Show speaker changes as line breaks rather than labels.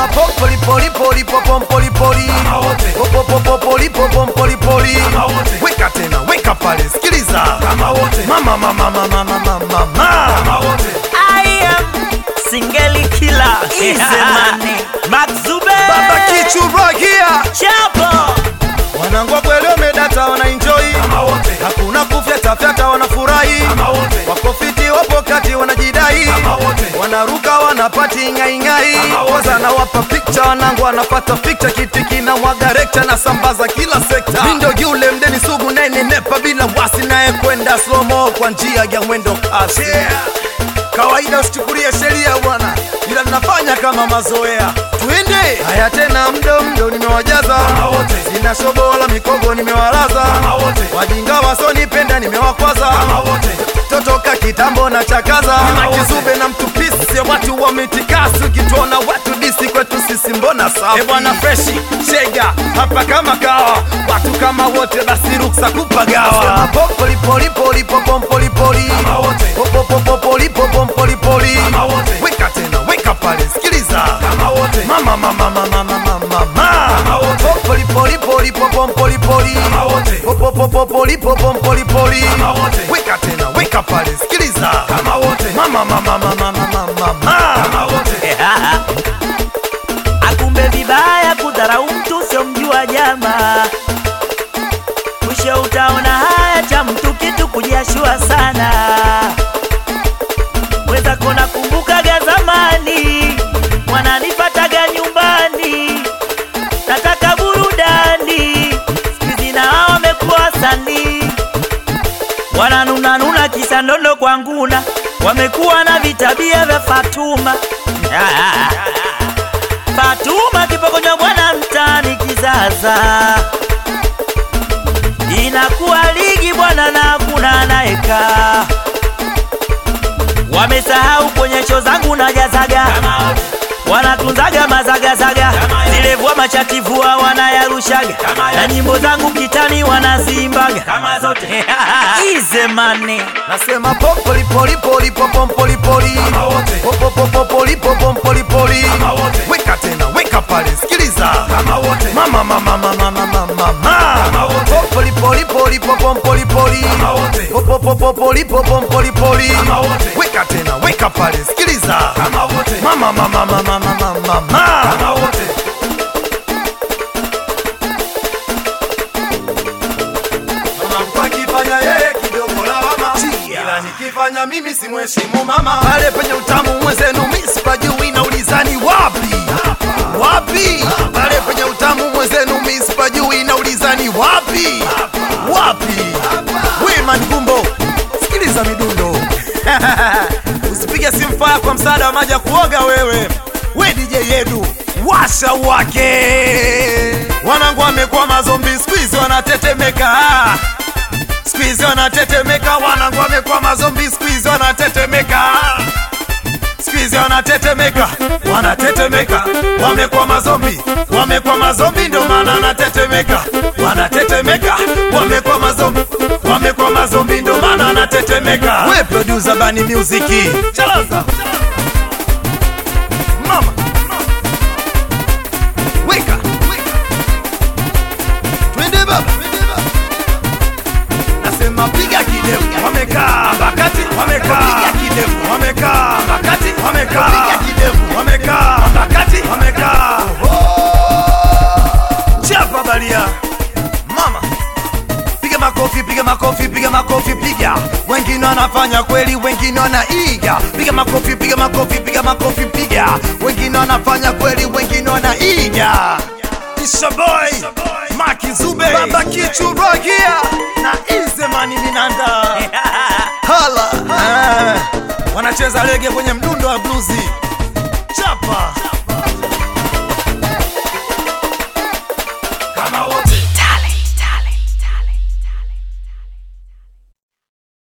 nasema popoli poli poli popom poli poli
Kama wote.
popo popo poli popom poli poli
Kama wote.
weka tena weka pale sikiliza
Kama wote.
mama mama mama mama mama
Kama wote.
I am singeli killer.
Easy money.
Max Zube.
baba kichuragia
Chapo.
wanangu wa kweli wamedata wanaenjoy
Kama wote.
hakuna kufyatafyata wanafurahi
Kama wote.
wako fiti wapo kati wanajidai
Kama wote.
wanaruka wanapati ngaingai
Kama wote.
kwanza nawapa pikcha wanangu wanapata fikcha kiti kina mwaga rekta na sambaza kila sekta mindo yule mdeni sugu nene nepa bila wasi naye kwenda slomo kwa njia ya mwendo kasi kawaida usichukulie sheria bwana ila tunafanya kama mazoea twende haya tena mdo mdo nimewajaza
Kama wote.
sina shobo wala mikogo nimewalaza
Kama wote.
wajinga wasonipenda nimewakwaza
Kama wote.
totoka kitambo na chakaza
Kama wote.
makizube na mtupisi watu wa mitikasi ukituona watu disi kwetu sisi mbona safi e bwana freshi shega hapa kama kawa watu kama wote basi ruksa kupagawa popolipolipolipopompolipoli
Kama wote.
popopopolipopompolipoli
Kama wote.
weka tena weka pale sikiliza
Kama wote.
mama mama mama mama mama
Kama wote.
popolipolipolipopompolipoli
Kama wote.
popopopolipopompolipoli
Kama wote.
weka tena weka pale sikiliza
Kama wote.
mama mama mama mama mama
Kama wote.
Akumbe vibaya kudharau mtu siomjua jamaa, mwisho utaona haya cha mtu kitu kujiashua sana. Weza kona kumbukaga zamani, wananipataga nyumbani, nataka burudani, sikizi na hao wamekuwa wasanii wananunanuna kisa ndondo kwa nguna, wamekuwa na vitabia vya Fatuma. Fatuma kipokonywa bwana mtani kizaza, inakuwa ligi bwana na hakuna anaeka. Wamesahau kwenye show zangu na jazaga, wanatunzaga mazagazaga, zile vua machativua wanayarushaga, na nyimbo zangu kitani wanazimbaga
Kama zote.
Ize mane
nasema popolipolipolipopompolipoli
Kama wote.
popopopolipopompolipoli
Kama wote.
weka tena weka pale sikiliza
Kama wote.
mama mama mama mama mama
Kama wote.
popolipolipolipopompolipoli
Kama wote.
popopopolipopompolipoli
Kama wote.
weka tena weka pale sikiliza
Kama wote.
mama mama mama mama mama
Kama wote.
Mama akifanya yeye kidogo lawama, ila nikifanya mimi simheshimu mama. Pale penye utamu mwenzenu mimi sipajui, naulizani wapi wapi? Pale penye utamu mwenzenu mimi sipajui, naulizani wapi wapi? Wema Ngumbo, sikiliza midundo usipige simu faya kwa msaada wa maji ya kuoga wewe. We DJ Yedu, washa wake. Wanangu wamekuwa mazombi siku hizi wanatetemeka siku hizi wanatetemeka, wanangu wamekuwa mazombi siku hizi wanatetemeka siku hizi wanatetemeka, wanatetemeka, wamekuwa mazombi, wamekuwa mazombi, ndio maana wanatetemeka, wanatetemeka, wamekuwa mazombi, wamekuwa mazombi, ndio maana wanatetemeka. We producer Bani Music, chalaza mama, weka twende baba, nasema piga kidevu, wamekaa bakati, wamekaa piga kidevu, wamekaa bakati, wamekaa piga kidevu, wamekaa bakati, wamekaa chapa balia mama piga makofi piga makofi piga makofi piga wengine wanafanya kweli wengine wanaiga piga makofi piga makofi piga makofi piga wengine wanafanya kweli wengine wanaiga ishaboy maki zube baba kichuragia na izemani minanda hala Ah, wanacheza lege kwenye mdundo wa bluzi chapa